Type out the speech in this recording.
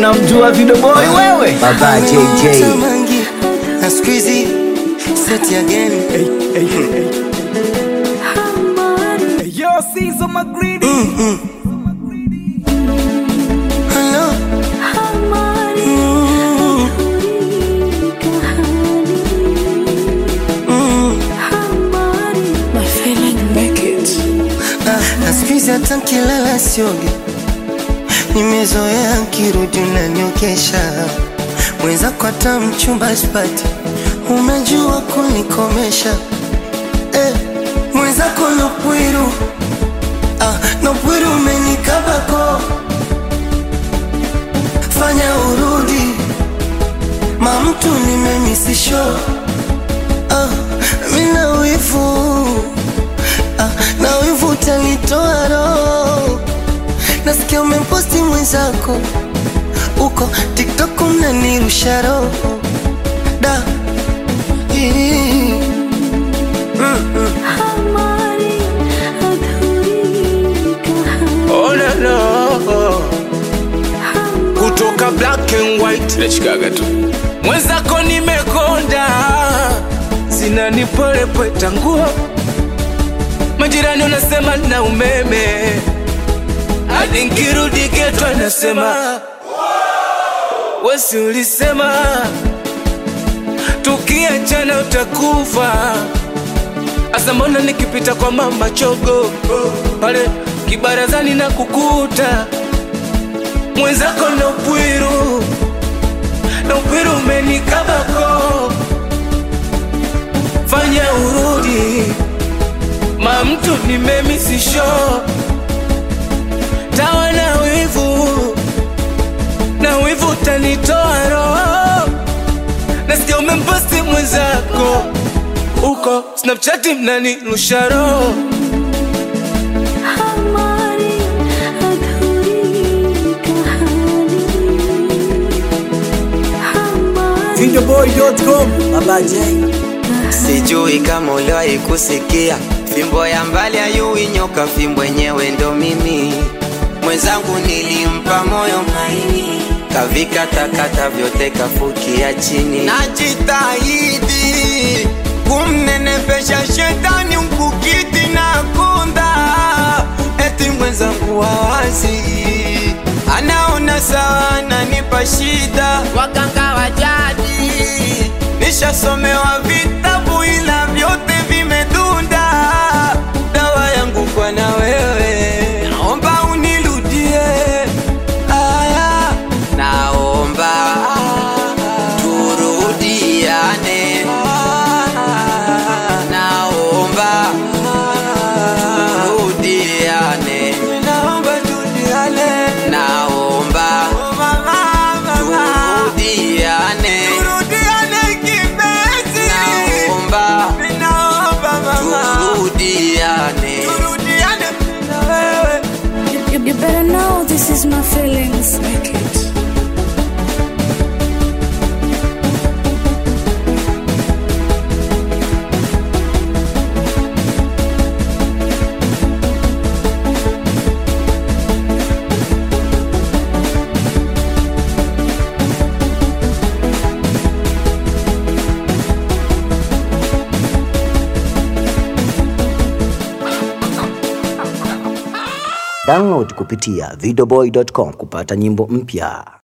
unamjua Video Boy wewe? Baba JJ Tamangi na squeezy set again. Yo, Caesar Magridi. Hello. Ah, na squeezy hata nkilala sioge, nimezoea nkirudi unaniokesha mwenzako, hata mchumba sipati, umejua kunikomesha eh, mwenzako nopwiru ah, nopwiru umenikabako, fanya urudi mamtu nimemisisho ah, mina wivu ah, na wivu utanitoa roho. Nasikia umemposti mwenzako uko TikTok mnanirusha roho da Ii. Mm, mm. Oh, no, no. kutoka black and white nachikaga tu mwenzako nimekonda zinanipolepweta nguo majirani unasema na umeme hadi nkirudi geto anasema wesi ulisema tukiachana utakufa Asa mbona nikipita kwa mama chogo pale kibarazani na kukuta mwenzako na upwiru na upwiru umenikabako, fanya urudi ma mtu nimemisisho tawa na wivu na wivu utanitoa roho, nasikia umemposti mwenzako uko Snapchat mnanirusha roho Videoboy.com Baba J Sijui kama uliwahi kusikia fimbo ya mbali ayui nyoka, fimbo yenyewe ndo mimi. Mwenzangu nilimpa moyo maini, kavikatakata vyote kafukia chini. Najitahidi kumnenepesha shetani mkukiti na kunda, eti mwenzangu wawazi anaona sawa, ananipa shida. Waganga wa jadi nishasomewa vitabu ila vyote vimedunda. Dawa yangu kwa na wewe, naomba unirudie. Aya, naomba turudiane. Naomba turudiane. Naomba turudiane. Naomba turudiane. Turudiane kipenzi. Naomba turudiane. Turudiane na wewe. You, you, you better know this is my feelings. Make it. Download kupitia videoboy.com kupata nyimbo mpya